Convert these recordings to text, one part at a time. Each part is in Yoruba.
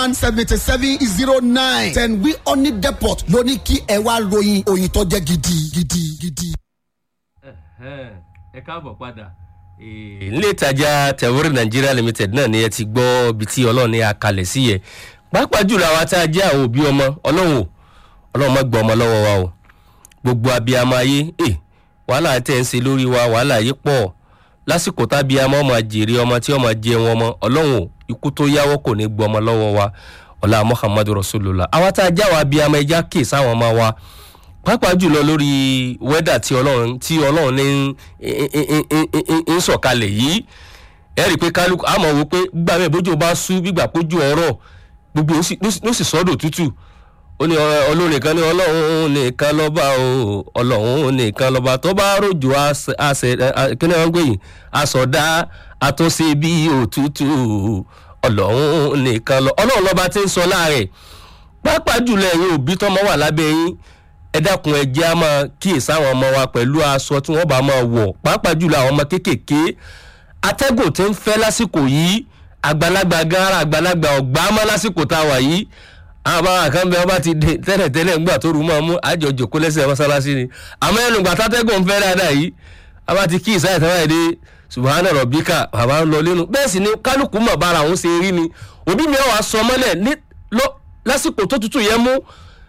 one seventy seven zero nine ten wi oni depot ló ní kí ẹ wá ròyìn òyìn tó jẹ́ gidi gidi gidi. ẹ káàbọ̀ padà ilé ìtajà tẹ̀wúrì nàìjíríà limited náà ni ẹ ti gbọ́ ibi tí ọlọ́run ní akalẹ̀ sí yẹ pàápàá jùlọ àwa tá a jẹ́ àwọn òbí ọmọ ọlọ́run o ọlọ́run má gbọ́ ọmọ lọ́wọ́ wa o gbogbo abiyamọ ayé ẹ wàhálà tẹ̀ ń ṣe lórí wa wàhálà yìí pọ̀ lásìkò tábíyamọ ọmọ jèrè ọmọ tí ọmọ jẹun ọmọ ọlọ́run o ikú tó yáwọ́ kò ní gbọ́ ọmọ lọ́wọ́ wa ọlá muhammadu rasulillah àwa tá a já wa abiyamọ ẹja kè sáwọn ọmọ wa pàápàá jùlọ lórí wẹ́dà tí ọlọ́run tí ọlọ́run ní ń sọ̀kalẹ̀ yìí ẹ rí i pé kálukú àmọ́ wo pé gbà mí bójú bá sú gbígbà pójú ọ̀rọ̀ gbogbo ló sì sọ́dọ̀ tútù ó ní olórin kan ní ọlọ́run nìkan lọ́ba o ọlọ́run nìkan lọ́ba tó bá rojò àṣẹ kíni wọ́n ń gbé yìí àsọdá àtúnṣe bí òtútù ọlọ́run nìkan lọ ọlọ́run lọ́ba tí ń sọ láàrẹ̀ pàápàá jùlọ ẹ̀yin òbí tọ́mọ wà lábẹ́ yín ẹ dákun ẹ jẹ́ á máa kíyèsí àwọn ọmọ wa pẹ̀lú aṣọ tí wọ́n bá máa wọ̀ pàápàá jùlọ àwọn ọmọ kéékèèké atẹ́gùn tí ń fẹ́ lásìkò yìí àgbàlagbà gara àgbàlagbà ọ̀gbá mọ́ lásìkò tá a wà yìí àwọn bàbá kan bẹ ọba ti dé tẹ́lẹ̀tẹ́lẹ̀ ńgbà tó rú mọ́ mú àjọjò kó lẹ́sẹ̀ mọ́sálásí ni àmọ́ ẹnu gbà tátẹ́gùn ń fẹ́ dáadáa yìí a bá ti kí ìsáyẹ̀ tán báyìí dé subahana rọ̀bíkà bàbá ń lọ lẹ́nu bẹ́ẹ̀ sì ni kálukú mọ̀ bára òun ṣe rí ni òbí mi wàá sọ mọ́lẹ̀ lásìkò tó tutù yẹn mú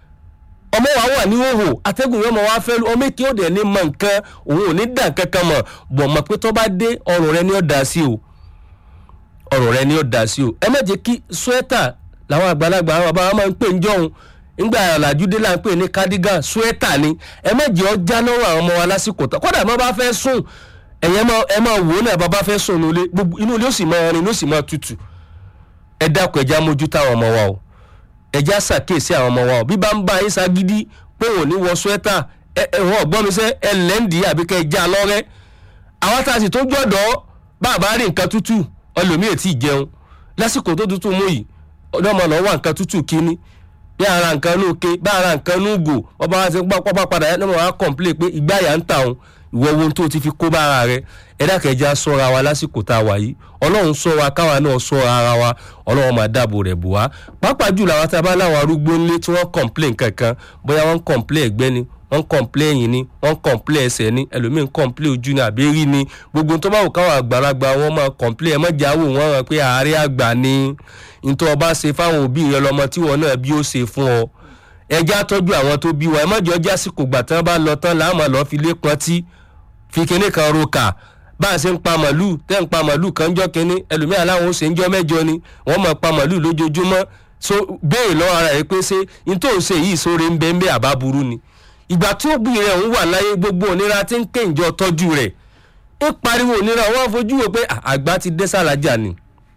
ọmọ wa wà ní òhò atẹ́gùn yẹn mọ̀ wá fẹ́ lu ọmọ èkì òde ní mọ nǹkan òun ò ní dà kankan mọ̀ bọ̀ mọ̀ pé tó bá dé ọrùn rẹ ni ó dà sí o ọrùn rẹ ni ó dà sí o ẹ má jẹ́ kí swẹ́tà làwọn àgbàlagbà àwọn bàbá máa ń pè ń jọ̀hún ńgbà ọ̀làjúdé là ń pè ní cardigan swẹ́tà ni ẹ má jẹ́ ọjà lọ́wọ́ àwọn ọmọ wa lásìkò tán kódà má bá fẹ́ sùn ẹ̀yẹ́ ẹ máa wò ó náà bàbá fẹ́ sùn nílé inú ilé ó sì máa rin inú ó sì máa tutù ẹ dákun ẹja mójútó àwọn ọmọ wa o ẹja ṣàkíyèsí àwọn ọmọ wa o bí bá ń bá yín ṣagídí pé òun ní wọ swẹ́tà ẹ̀wọ̀n ọ̀gbọ́n mi sẹ́ ẹ lẹ́ǹdì àbí kẹ́ ẹ já lọ́rẹ́ àwọn tá a sì tó jọ̀dọ̀ bàbá rí nǹkan tútù ọlòmíì tí ì jẹun lásìkò tó tútù mú yìí ọlọ́mọ lọ́wọ́ wà nǹkan tútù kíní bí ara nǹkan ní òkè bí ara nǹkan ní ògò ọba wa ti pápá padà yẹn lọ́mọ wa kọ̀ǹplé pé ìgbà yà ń tà òun ìwọ ohun tó ti fi kó bá ara rẹ ẹ̀dá kẹjá sọ́ra wa lásìkò tá a wà yìí ọlọ́run sọ wa káwa náà sọ ara wa ọlọ́run máa dáàbò rẹ̀ bù wá pàápàá jùlọ àwọn tá a bá láwọn arúgbó ńlé tí wọ́n kọ̀ǹplé kankan bóyá wọ́n kọ̀ǹplé ẹ̀gbẹ́ ni wọ́n kọ̀ǹplé ẹ̀yìn ni wọ́n kọ̀ǹplé ẹsẹ̀ ni ẹlòmíín kọ̀ǹplé ojú ni àbẹ́rí ni gbogbo tó bá wù káwọn àgbàlagbà wọn máa kọ̀ǹplé ẹ̀ mọ́jà wò wọ́n rán pé àárẹ̀ àgbà ni nítorí ọba ṣe fáwọn òbí rẹ lọmọ tí wọn náà bí ó ṣe fún ọ ẹjá tọ́jú àwọn tó bí wa ẹ mọ́jọ jásìkò gbà tán bá lọ tán láàmú lọ́ọ́ fi lé pọ́ntí fi kinní kan roka bá a ṣe ń pa màlúù tẹ́ ń pa màlúù kan jọ́ kinní ẹlòmíà láwọn ó ṣe ń jọ́ mẹ́jọ ni wọ́n máa pa màlúù lójoojúmọ́ so béèrè lọ́wọ́ ara rẹ̀ pé ṣé n tó ń ṣe yìí sóore ń bẹ́ ń bẹ́ àbá burú ni ìgbà tí ó bí rẹ̀ ń wà láyé gbogbo òníra tí ń kéǹjọ tọ́jú rẹ̀ ń pariwo òníra wọ́n fojú wo pé àgbà ti dé sàlájà ni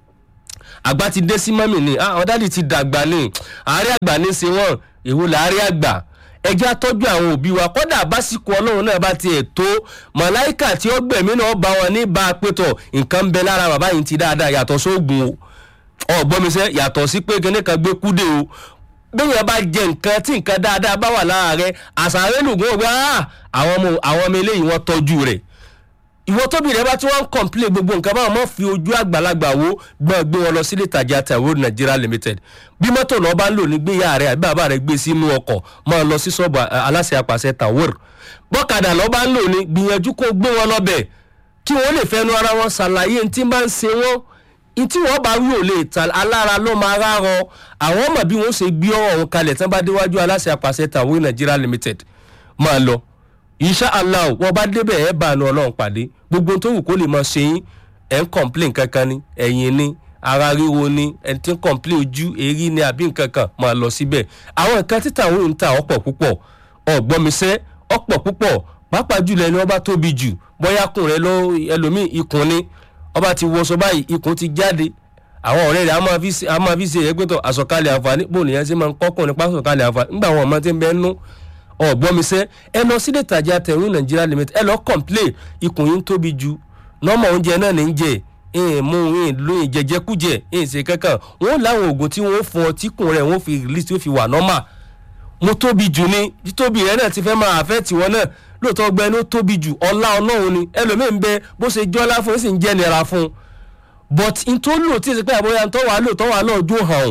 àgbà ti dé sí mọ́mì ni àwọn dáàdì ti dàgbà ni àárẹ̀ àgbà ní í ṣe wọ́n èwo làárẹ̀ àgbà ẹjẹ́ àtọ́jú àwọn òbí wa kọ́dà básìkò ọlọ́run náà bá tiẹ̀ tó màláìkà tí ó gbẹ̀mí náà bá wọn ní bá a pétọ̀ nǹkan ń bẹ lára bàbá yìí ti dáadáa yàtọ̀ sóògùn o ọ̀gbọ́nmisẹ́ yàtọ̀ sí pé kíní kan gbé kúdé o bẹ́ẹ̀ bá jẹ nǹkan tí nǹkan dáadáa bá wà lára rẹ àṣàrẹ́ lùgùn ògbà àwọn ọmọ àwọn ọmọ eléyìí wọ́n tọ́jú rẹ̀ ìwọ tóbi rẹ bá tí wọ́n ń kọ̀ǹplé gbogbo nǹkan báwọn mọ̀ fi ojú àgbàlagbà wo gbọ́n gbé wọn lọ sílé ìtajà taiwo nigeria limited bí mọ́tò náà bá ń lò ní gbéyà rẹ àbí bàbá rẹ gbé sínú ọkọ̀ máa lọ sí sọ́ọ̀bù aláṣẹ apàṣẹ tawor bọ́kadà lọ́ bá ń lò ní gbìyànjú kó gbé wọn lọ́bẹ̀ kí wọ́n lè fẹ́nu ara wọn ṣàlàyé ní tí bá ń ṣe wọ́n ntí wọ́n bá rí ò lè ta alára ló máa rárọ àwọn ọmọ bí wọ́n ṣe gbé ọ̀rọ̀ wọn kalẹ̀ tán bá déwájú aláṣẹ apàṣẹ tawor nigeria limited máa lọ insha allah wọn bá débẹ̀ ẹ̀ bá àánú ọlọ́run pàdé gbogbo tó wù kó lè mọ ṣe yín ẹ̀ ń complain kankan ni ẹ̀yìn ni ara ríro ni ẹ̀ ti ń complain ojú èrí ni àbí nǹkan kan máa lọ síbẹ̀ àwọn nǹkan títà àwọn ń ta ọ̀pọ̀ púpọ̀ ọ̀gbọ́nmisẹ́ ọ̀pọ̀ púpọ̀ pàápàá jùlọ ẹni ọba tóbi jù bóyá kùn rẹ lọ ẹlòmíì ikùn ni ọba ti wọṣọ báyìí ikùn ti jáde àwọn ọ̀rẹ́ rẹ̀ a máa fi ṣe ẹgbẹ́tọ̀ àsọkalẹ̀ àǹfààní bóun nìyẹn ṣe máa ń kọ́kùnrin pásọ̀kalẹ̀ àǹfààní nígbà àwọn ọmọ tí ń bẹ́ẹ̀ nú ọ̀gbọ́nmisẹ́ ẹ lọ sílé ìtajà tẹ̀rún nàìjíríà limited ẹ lọ complain ikùn yín tóbi ju nọ́mọ̀ oúnjẹ náà ní í jẹ ẹ̀ẹ́n mú ẹ̀ẹ́n lóyìn jẹjẹkújẹ ẹ̀ẹ́n ṣe kankan wọ́n láwọn oògùn tí wọ́n fún ọ tíkùn rẹ̀ wọ́n fi release tí ó fi wà nọ́mà mo tóbi jù ni títóbi rẹ̀ náà ti fẹ́ máa àfẹ́ tiwọn náà lóòótọ́ ọgbẹ́ ló tóbi jù ọlá ọlọ́run ni ẹlòmíì ń bẹ bó ṣe jọ́lá fún ó sì ń jẹ́ nira fún but n tó lò tí ì sẹ́ pé àbóyá ń tọ́wà lò tọ́wà náà jó hàn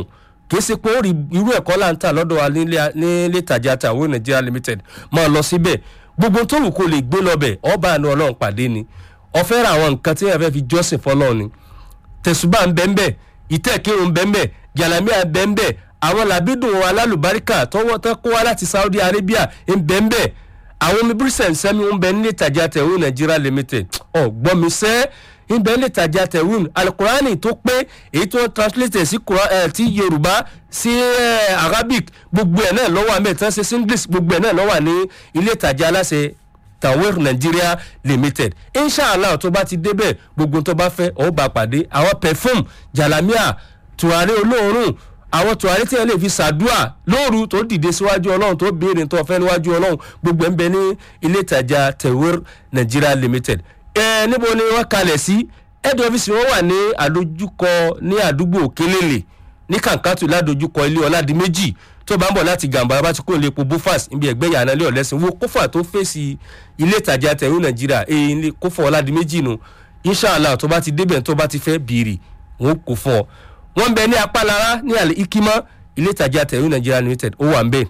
kì í ṣe pé ó rí irú ẹ̀kọ́ là ń tà lọ́dọ̀ wa nílé nílé ìtajà tàwọn nigeria limited máa lọ síbẹ̀ gbogbo tó wù kó lè gbé lọ́bẹ̀ ọba àánú ọlọ́run pàdé ni ọ̀fẹ́ ra àwọn nǹkan tí wọ́n fẹ́ fi jọ́sìn fọlọ́run ni tẹ̀sùbà ń bẹ́ẹ̀ bẹ́ẹ̀ ìtẹ́kírun bẹ́ẹ̀ bẹ́ẹ̀ jàlámíà bẹ́ẹ̀ bẹ́ẹ̀ àwọn làbídùn alálùbáríkà tọwọ́ tán kó wá láti saudi arabia ń bẹ́ẹ̀ bẹ́ẹ̀ àwọn omi bírísẹ̀n sẹ́mi ń bẹ nílé ìtajà tẹ̀wé nigeria limited ọ̀gbọ́n mi sẹ́ ń bẹ nílé ìtajà tẹ̀wé alukurani tó pé èyí tó translate sí Quran- eh, ti yorùbá sí eh, arabic gbogbo ẹ̀ náà lọ́wọ́ àmì ìtàn ṣe sí english gbogbo ẹ̀ náà lọ́wọ́ ní ilé ìtajà aláṣẹ tawir nigeria limited inshallah tó bá ti débẹ̀ gbogbo tó bá fẹ́ ọ̀ bá pàdé àwọn perfume jalamiya tùwárí olóòórùn àwọn tùwárí tí wọn lè fi ṣàdúà lóru tó dìde síwájú ọlọ́run tó béèrè tó fẹ́ níwájú ọlọ́run gbogbo ẹ̀ ń bẹ ní ilé ìtajà tawir nigeria limited ẹ níbo ni wọ́n kalẹ̀ sí head office wọn wà ní àdójúkọ ní àdúgbò kélélè ní kàǹkàtù ládojúkọ ilé ọ̀làdìmẹ́jì tó bá ń bọ̀ láti gàmbá bá ti kó lè po bufas níbi ẹgbẹ́ yàrá ilé ọ̀lẹ́sìn wo kófà tó fèsì ilé ìtajà tẹ̀wé nàìjíríà èyí ní kófà ọ̀làdìmẹ́jì nu inshàlá tó bá ti débẹ̀ tó bá ti fẹ́ bìrì wọn kò fún ọ. wọ́n ń bẹ ní apálára ní àlè ikima ilé ìtajà tẹ̀wé nàìjíríà limited ó wà ń bẹ̀.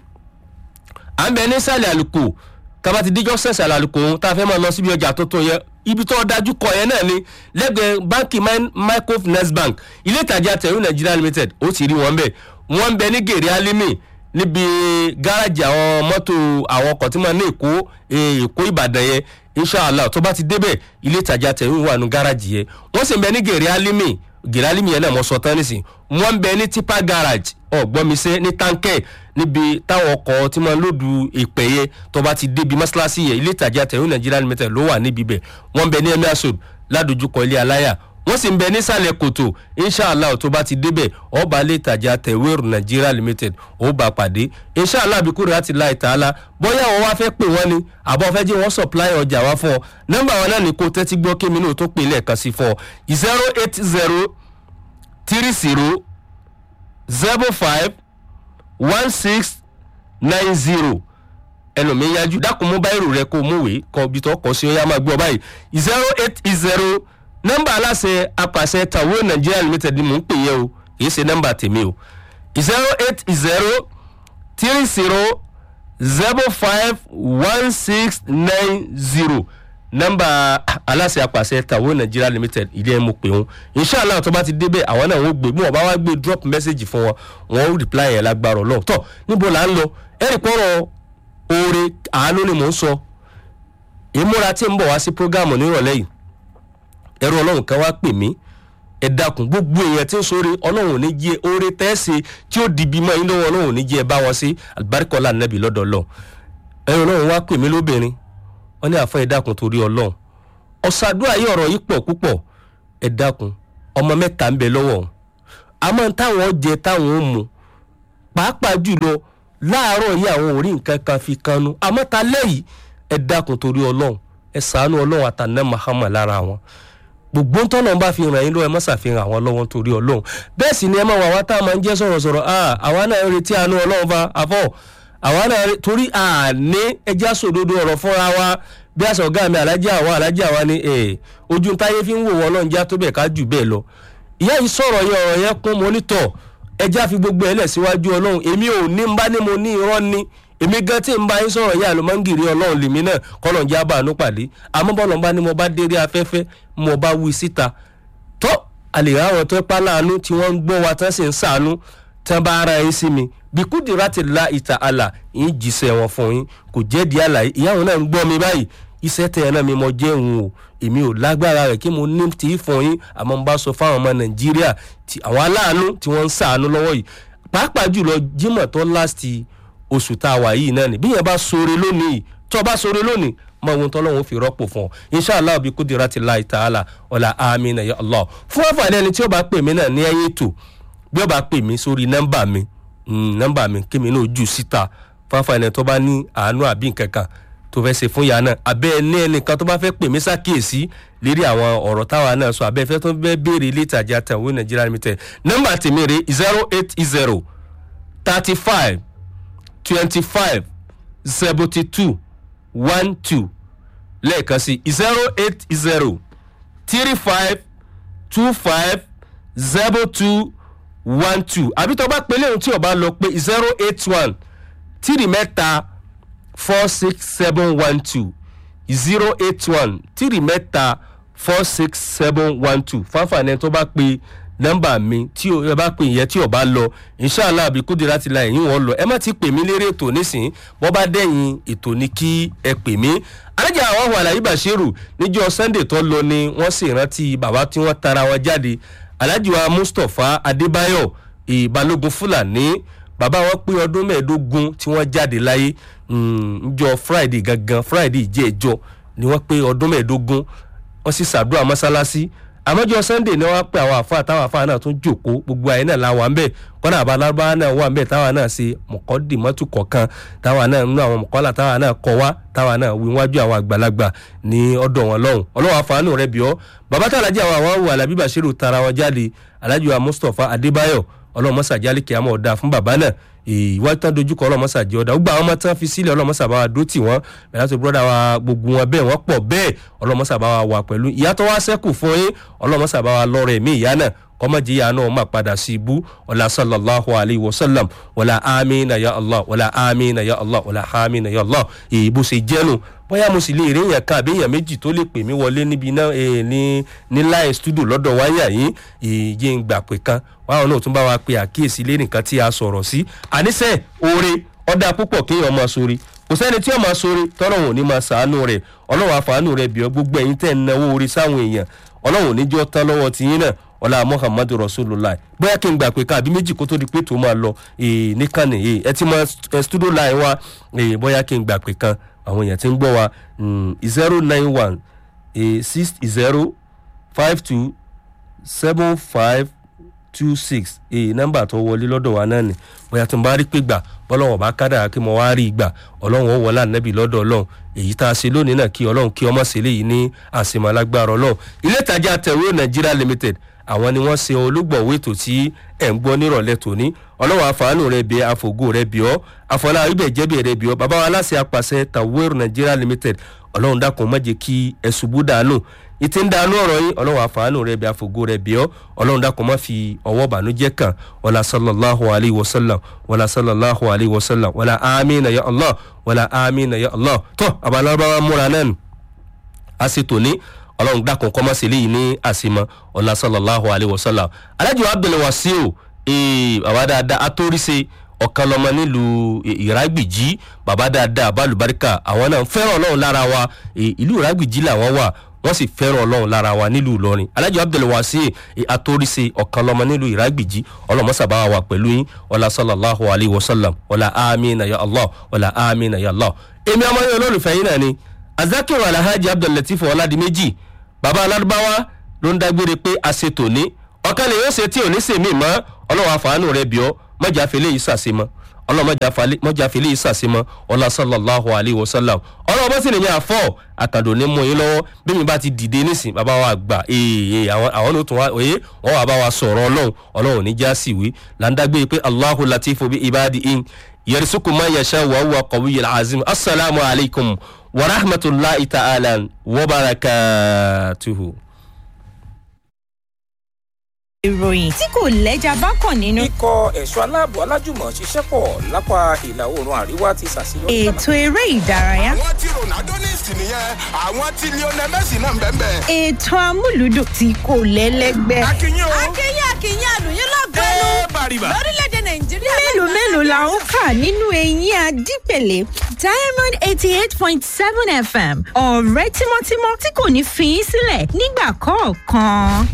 à ń bẹ ní sàlẹ̀ àlùkò tába ti díjọ́ sẹ̀sẹ̀ àlùkò ohun tá a fẹ́ máa lọ síbi ọjà tuntun yẹn ibi tó dájú kọ yẹn náà ni lẹ́gbẹ̀ẹ́ báńkì microfinance bank ilé ìtajà tẹ̀wé nàìjíríà limited ó ti rí wọn bẹ́ẹ̀ wọ́n ń bẹ ní gèrè alimi níbi gáràjì àwọn mọ́tò àwọn ọkọ̀ tí wọ́n ní èkó eh, èkó ìbàdàn yẹn inshallah tó bá ti débẹ̀ ilé ìtajà tẹ̀wé wà nù gáràjì yẹn wọ́n sì ń bẹ ní gèrè alimi gèrè alimi yẹn náà mo sọ tán nísìn wọ́n ń bẹ ní tipa garage ọ̀gbọ́nmisẹ́ ní tankẹ́ níbi táwọn ọkọ̀ tí wọ́n lòdù ìpè yẹn tó bá ti débi mọ́ṣáláṣí yẹn ilé ìtajà tẹ̀wé nàìjíríà limited ló wà níbi bẹ̀ wọ́n ń bẹ ní emirsod ládojúkọ ilé aláyà wọ́n sì ń bẹ nísàlẹ̀ kòtò inshallah tó bá ti débẹ̀ ọba ilé ìtajà tẹ̀wéèrù nigeria limited ó bá pàdé inshallah bí kúrò láti láì tààlà bóyá àwọn wá fẹ́ pè wọ́n ni àbọ̀ fẹ́ jẹ́ wọ́n supply ọjà wá fún ọ nọ́mbà wọn náà ní kó tẹ́tí gbọ́ kí mi náà tó pè lẹ́ẹ̀kan sí fún ọ zero eight zero three zero zero five one six nine zero ẹlòmíín yájú dákun mú báyìí rẹ kó mú wèé kọ ibi tó kọ sí ó yá máa gbọ́ báyìí zero eight zero nọ́mbà aláṣẹ apàṣẹ tàwọn nàìjíríà limited ni mò ń pè yẹ o kì í ṣe nọ́mbà tèmi o zero eight zero three zero zero five one six nine zero nọ́mbà aláṣẹ apàṣẹ tàwọn nàìjíríà limited ilé ẹ̀ mo pè wọn inshallah tó bá ti débẹ̀ àwọn náà wọ́n gbé bí wọ́n bá wá gbé drop message fún wọn wọ́n ó reply yẹn lágbára ọlọ́run tọ́ níbo là ń lọ ẹ̀rì pọ̀rọ̀ oore àánú ni mò ń sọ ìmúra tí ń bọ̀ wá sí programu nírọ̀lẹ́ yìí ẹrú ọlọ́run kan wá pè mí ẹ dákun gbogbo èèyàn tí ń sóore ọlọ́run ò ní jẹ́ oore tẹ́ẹ̀sì tí ó dìbì mọ́ yín lọ́wọ́ ọlọ́run ò ní jẹ́ ẹ bá wọn sí alibarikọ́lá nẹ́bí lọ́dọ̀ ọlọ́run ẹrú ọlọ́run wá pè mí lóbìnrin wọ́n ní àfọ ẹ dákun torí ọlọ́run ọ̀sàdúrà yìí ọ̀rọ̀ yìí pọ̀ púpọ̀ ẹ dákun ọmọ mẹ́ta ń bẹ lọ́wọ́ òun àmọ́ táwọn jẹ táwọn ó mu pàápàá jùlọ láàárọ̀ yìí àwọn ò rí nǹkan kan fi kanu àmọ́ ta lẹ́yìn ẹ dákun torí ọlọ́run ẹ sàánú ọlọ́run àtàná mahama lára wọn gbogbo ń tọ́nà bá fi ràn yín lọ́wọ́ ẹ má ṣàfihàn àwọn lọ́wọ́ nítorí ọlọ́run bẹ́ẹ̀ sì ni ẹ máa wà wá tá a máa ń jẹ́ sọ̀rọ̀sọ̀rọ̀ àwa náà ń retí àánú ọlọ́run fa àfọ̀ àwa náà re- torí àní ẹja sòdodo ọ̀rọ̀ fúnra wa bí àṣà ọ̀gá mi alájà àwa alájà wa ni eh, ojú táyé fi ń wò wọ́n ọlọ́run já tó bẹ̀ ká jù bẹ́ẹ̀ lọ ìyá yìí sọ̀rọ̀ yẹn ọ̀rọ̀ yẹn kún mọ́nítọ̀ ẹja fi gbogbo ẹ̀ lẹ̀ síwájú ọlọ́run èmi ò ní ń bá ní mo ní irọ́ ní èmi gan tí ń bá yín sọ̀rọ̀ yẹn àlùmọ́ngìrì ọlọ́run lèmi náà kọ́lọ̀ ń já bàánú pàdé àmọ́ bọ́lọ̀ ń bá ní mo bá déré afẹ́fẹ́ mo bá wí síta tó àlè ráwọn tó pa láàánú tí wọ́n ń gbọ́ wa tán sì ń sàánú tán bá ara yín sí mi bíkúdì láti la ìta àlà yín jíṣẹ́ wọn fún yín kò jẹ́ di àlàyé ìyáwó náà ń gbọ́ mi báyìí iṣẹ́ tẹ̀ ẹ́ náà mi mọ jẹ́ òun o èmi ò lágbára rẹ̀ kí mo ní tí í fún yín àmọ́ n bá sọ fáwọn ọmọ nàìjíríà tí àwọn aláàánú tí wọ́n ń sàánú lọ́wọ́ yìí pàápàá jùlọ jimoh tó láti oṣù tá a wà yìí náà ni bí yẹn bá sore lónìí tó bá sore lónìí mọ ohun tó lọ́wọ́ fi rọ́pò fún ọ inshàlá bí kúdìrá ti láì tààlà ọ̀là amínà ya allah fún àǹfààní ẹni tí ó bá pè mí náà ní ẹyìn ètò bí ó bá pè mí sórí nọ́mbà mi mm, nọ́mbà mi kí mi náà jù síta fún àǹfààní ẹni tó bá ní àánú àbí nǹkan kan tó fẹ́ ṣe fún ìyá náà abẹ́ ẹni ẹnìkan tó bá fẹ́ pè mí ṣàkíyèsí lérí àwọn ọ̀rọ̀ táwa náà sọ abẹ́ fẹ́ tó fẹ́ béèrè ilé ìtajà tẹ̀wé nàìjíríà limited nọ́mbà tèmi rè zero eight zero thirty five twenty five seventy two one two lẹ́ẹ̀kan sí zero eight zero three five two five zero two one two àbí tó bá pe léhùn tí o bá lọ pé zero eight one tírì mẹ́ta four six seven one two zero eight one tírì mẹ́ta four six seven one two fáfàní tó bá pe nọ́mbà mi tí o ẹ bá pè yẹn tí o bá lọ inshallah àbí kúndé láti la ẹ̀yìn wọn lọ ẹ má ti pè mí lérè ètò nísìnyí bọ́ bá dẹ̀yìn ètò ní kí ẹ pè mí alájà àwọn ọ̀hún àlàyé bàṣírù níjọ́ sunday tó lọ ni wọ́n sì rántí bàbá tí wọ́n tara wọn jáde alhaji wa mustapha adébáyọ̀ ìbalógun fúlàní bàbá wọn pé ọdún mẹ́ẹ̀ẹ́dógún tí wọ́n jáde láyé njọ friday gangan friday jẹ́ ẹjọ́ ni wọ́n pé ọdún mẹ́ẹ̀ẹ́dógún wọ́n sì ṣàdúrà mọ́sálásí àmọ́jọ́ sunday ni wọ́n pe àwọn àfa táwọn àfa náà tún jòkó gbogbo àyè náà làwọn àmbẹ̀ kọ́nà àbálárúbá náà wà ńbẹ̀ táwọn náà ṣe mọ̀kọ́dìmọ́tò kọ̀ọ̀kan táwọn náà nínú àwọn mọ̀kọ́lá táwọn náà kọ́ wá táwọn náà wí wájú àwọn àgbàlagbà ní ọ̀dọ̀ wọn lọ́hùn ọlọ́wọ́ àfààní rẹ̀ bíọ́ bàbá tá alájà àwọn àwọn alábí bàṣírù tara wọn jáde alájọ wa mustapha adébáyọ̀ ọlọ́mọsà jálíkì àmọ́ ọ̀dà fún bàbá náà ìwájú tán dojúkọ ọlọ́mọsà jẹ́ ọ̀dà gbogbo àwọn ọmọ tán fi sílẹ̀ ọlọ́mọsà bá wa dó tì wọ́n bẹ̀rẹ̀ tó bọ́dà wa gbogbo wọn bẹ́ẹ̀ wọ́n pọ̀ bẹ́ẹ̀ ọlọ́mọsà bá wa wà pẹ̀lú ìyá tó wá sẹ́kù fún yín ọlọ́mọsà bá wa lọ́rọ̀ ẹ̀mí ìyá náà kọ́mọ̀jì ìyá náà máa padà sí ibú ọ̀là sallallahu alayhi wa sallam wàlà amina ya allah wàlà amina ya allah wàlà amina ya allah ìbú ṣe jẹ́nu bóyá mo sì lè rí èèyàn kan àbí èèyàn méjì tó lè pè mí wọlé níbi náà ní ní láì stúdò lọ́dọ̀ wáyà yìí ìyé ń gbà pé kan wáwọn náà tún bá wa pe àkíyèsí lé nìkan tí a sọ̀rọ̀ sí àníṣe oore ọ̀dà púpọ̀ kéèyàn máa sórí kò sẹ́ni tí ó máa sórí tọ́lọ́hún ò ní máa sàánú rẹ̀ ọlọ́run àfàánú rẹ̀ bíọ́ gbogbo ẹ̀yin tẹ̀ ń náwó orí sáwọn èèyàn ọlọ́run ò ní jọ́ tán lọ́wọ́ tiyín náà ọlá muhammadu rasulillah bóyá kí n gbà pé ká àbí méjì kó tó di pé tó máa lọ nìkànnì ẹ ti mọ studio line wa bóyá kí n gbà pé kan àwọn èèyàn ti ń gbọ́ wa zero nine one six zero five two seven five two six nọ́mbà tó wọlé lọ́dọ̀ wa náà ni bóyá tó ń bá rí pé gbà bọ́lọ́wọ́n bá kádàrá kí mo wá rí gbà ọlọ́run ó wọlé ànábì lọ́dọ̀ ọlọ́run èyí tá a ṣe lónìí náà kí ọlọ́run kí ọmọ ṣe léyìí ní àṣemálágbára ọlọ́run ilé ìtajà tẹ̀wé nigeria limited àwọn ni wọ́n ṣe olúgbọ̀wé ètò tí ẹ̀ ń gbọ́ nírọ̀lẹ́ tòní ọlọ́wọ́ àfààní rẹ̀ bíi àfògó rẹ̀ bíọ́ àfọlá ibẹ̀ jẹ́bi rẹ̀ bíọ́ bàbá wa aláṣẹ apàṣẹ tawir nigeria limited ọlọ́run dákun má jẹ́ kí ẹ ṣubú dànù ìtì ń dànù ọ̀rọ̀ yín ọlọ́wọ́ àfààní rẹ̀ bíi àfògó rẹ̀ bíọ́ ọlọ́run dákun má fi ọwọ́ bànújẹ́ kàn wàlá sallallahu alayhi wa sallam wàlá sallallahu alayhi wa sallam wàlá amina ya allah wàlá amina ya allah tó àbálọ́bàwá múra náà a ṣe tòní ọlọ́run dákun kọ́ mọ́sí eléyìí ní àsìmọ́ ọ̀la sallallahu alayhi wa sallam alájọ abdulwasiu bàbá dáadáa atóríṣe ọ̀kan lọ́mọ nílùú ìrágbìjí bàbá dáadáa balùbáríkà àwọn náà fẹ́ràn ọlọ́run lára wa ìlú ìrágbìjí làwọn wà wọ́n sì fẹ́ràn ọlọ́run lára wa nílùú ìlọrin alájọ abdulwasiu atóríṣe ọ̀kan lọ́mọ nílùú ìrágbìjí ọlọ́mọsàbá wa pẹ̀lú yín ọ̀la sallallahu alayhi wa sallam ọ̀la amina ya allah ọ̀la amina ya allah èmi ọmọ yẹn olólùfẹ́ yín náà ni azakiru alhaji abdullatif ọ̀làdìmẹ́jì bàbá alárúbáwá ló ń dágbére pé a ṣe tòní ọ̀kan lè yóò ṣe tí ò ní sèmí mọ́ ọlọ́run àfààní rẹ̀ bíọ́ mọ́jà fẹlẹ́ yìí ṣàṣemọ́ ọlọ́run mọ́jà fẹlẹ́ yìí ṣàṣemọ́ ọlá sallallahu alayhi wa sallam ọlọ́run bó sì nìyẹn àfọ́ àkàndò ní mú yín lọ́wọ́ bí mi bá ti dìde nísìn bàbá wa gbà ee àwọn ló tún wá òye wọn wà bá wa sọ̀rọ̀ ọlọ́run ọlọ́run ní já sí wí là ń dágbére pé allahu latifu bi ibadi in yẹrìsùkù máa yẹsẹ̀ wà wà kọ̀wé yẹn azim asalaamu alaykum wa rahmatulahi ta'ala wa barakatuhu. ìròyìn tí kò lẹ́jà bá kàn nínú. ikọ̀ ẹ̀ṣọ́ aláàbò alájùmọ̀ ṣiṣẹ́ pọ̀ lápá ìlà oòrùn àríwá ti ṣàṣeyọrí. ètò eré ìdárayá. àwọn tí ronaldo ní ìsìn nìyẹn àwọn tí lionel messi náà ń bẹ́ẹ̀ bẹ́ẹ̀. ètò amúlùdùn tí kò lẹ́lẹ́gbẹ́. akínyìn o. akínyìn akínyìn àlùyìn lọ́gbẹ́nu ẹ bàrìbà. lórílẹ̀‐èdè nàìjíríà. mélòó mélòó la ń kà nínú eyín adípèlé diamond eighty eight point seven fm ọ̀rẹ́ tímọ́tímọ́ tí kò ní fi í sílẹ̀ nígbà kọ̀ọ̀kan.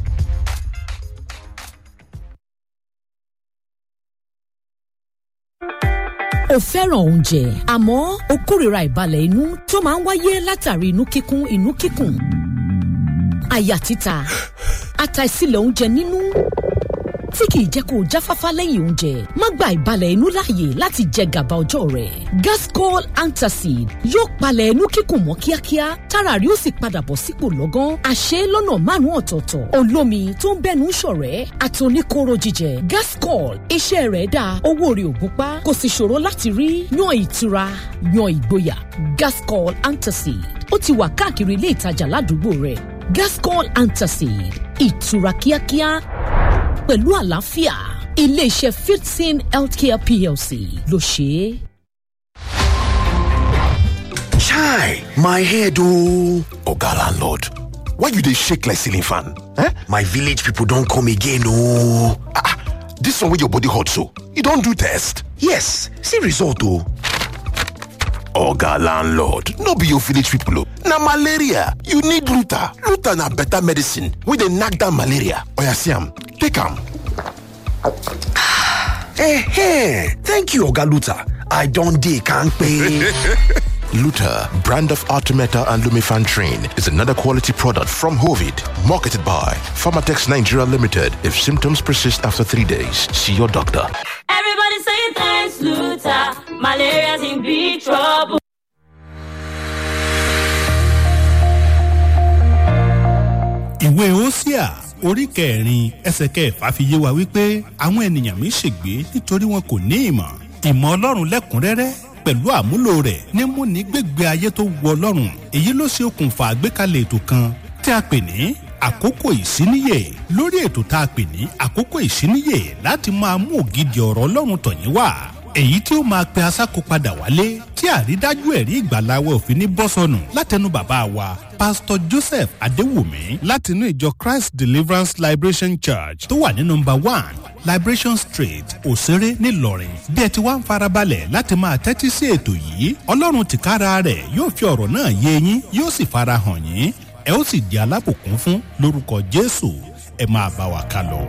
o fẹ́ràn oúnjẹ àmọ́ o kórìíra ìbalẹ̀ inú tó máa ń wáyé látàrí inú kíkún inú kíkùn àyà títa àtàìsílẹ̀ oúnjẹ nínú tí kìí jẹ́ kó o jáfáfá lẹ́yìn oúnjẹ má gba ìbalẹ̀ inú láàyè láti jẹ gàba ọjọ́ rẹ̀ gascol antacid yóò palẹ̀ inú kíkùn mọ́ kíákíá tára rí ó sì padà bọ̀ sípò lọ́gán àṣẹ lọ́nà márùn-ún ọ̀tọ̀ọ̀tọ̀ olómi tó ń bẹ́nu ṣọ̀rẹ́ àtòníkóró jíjẹ gascol iṣẹ́ rẹ̀ dáa owó rẹ̀ ò gúnpá kò sì ṣòro láti rí yan ìtura yan ìgboyà gascol antacid ó ti wà káàkiri ilé ìtajà ládùúgbò rẹ̀ gascol antacid ìtura kíákíá pẹ̀lú àlàáfíà iléeṣẹ́ fifteen healthcare plc ló ṣe é. Chai, my head oh. Oga landlord, why you dey shake like ceiling fan? Eh? My village people don come again oh. Ah, ah, this one wey your body hot so, you don do test? Yes, see result oh. Oga landlord, no be your village people oh. Na malaria, you need Luta. Luta na better medicine wey dey knack down malaria. Oya see am, take am. Eh, thank you Oga Luta. I don dey kampe. Luta, brand of Artemeta and Lumifan Train, is another quality product from Hovid, marketed by Pharmatex Nigeria Limited. If symptoms persist after three days, see your doctor. Everybody say thanks, Luther. Malaria's in big trouble. ìwé osia orí kẹrin ẹsẹ kẹfà fi yé wa wípé àwọn ènìyàn mi ṣègbé nítorí wọn kò ní ìmọ̀ ìmọ̀ ọlọ́run lẹ́kùnrẹ́rẹ́ pẹ̀lú àmúlò rẹ̀ ní múni gbégbé ayé tó wu ọlọ́run èyí ló ṣe okùnfà àgbékalẹ̀ ètò kan tí a pè ní àkókò ìsíníyè lórí ètò tá a pè ní àkókò ìsíníyè láti máa mú ògidì ọ̀rọ̀ ọlọ́run tọ̀yín wá èyí tí ó máa pe asáko padà wálé tí àrídájú ẹ̀rí ìgbàláwọ̀ òfin ní bọ́sọ̀nù látẹnu bàbá wa pásítọ̀ joseph adéwùmí látinú ìjọ christ deliverance liberation church tó wà ní nọmba one liberation street òṣèré ńìlọrin bí ẹ ti wá ń farabalẹ̀ láti máa tẹ́tí sí ètò yìí ọlọ́run tìkára rẹ̀ yóò fi ọ̀rọ̀ náà yé yín yóò sì farahàn yín ẹ ó sì di alábòkún fún lórúkọ jésù ẹ máa bá wa ká lọ.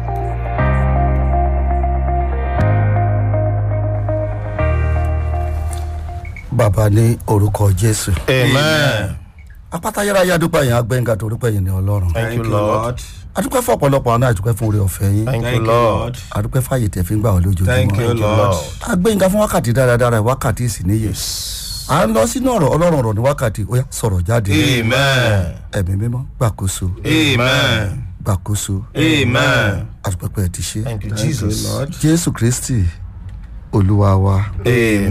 bàbá ní orúkọ jésù. amen. apáta yára yá dúpẹ́ yẹn agbẹ́ngà tó dúpẹ́ yẹn ní ọlọ́run. thank you lord adúpẹ́ fún ọ̀pọ̀lọpọ̀ àná àdúpẹ́ fún orí ọ̀fẹ́ yín. thank you lord adúpẹ́ fàyè tẹ̀ fi ń gbà wọ́n lójoojúmọ́. thank you lord agbẹ́ngà fún wákàtí dáradára wákàtí ìsìníyè. à ń lọ sínú ọ̀rọ̀ ọlọ́run ọ̀rọ̀ ní wákàtí ó yá sọ̀rọ̀ jáde. amen ẹ̀mí mímọ́ gbàkóso amen gbàkóso amen adúpẹ́ pẹ́ ti ṣe. thank you jesus jésù kristi olúwa wa. amen.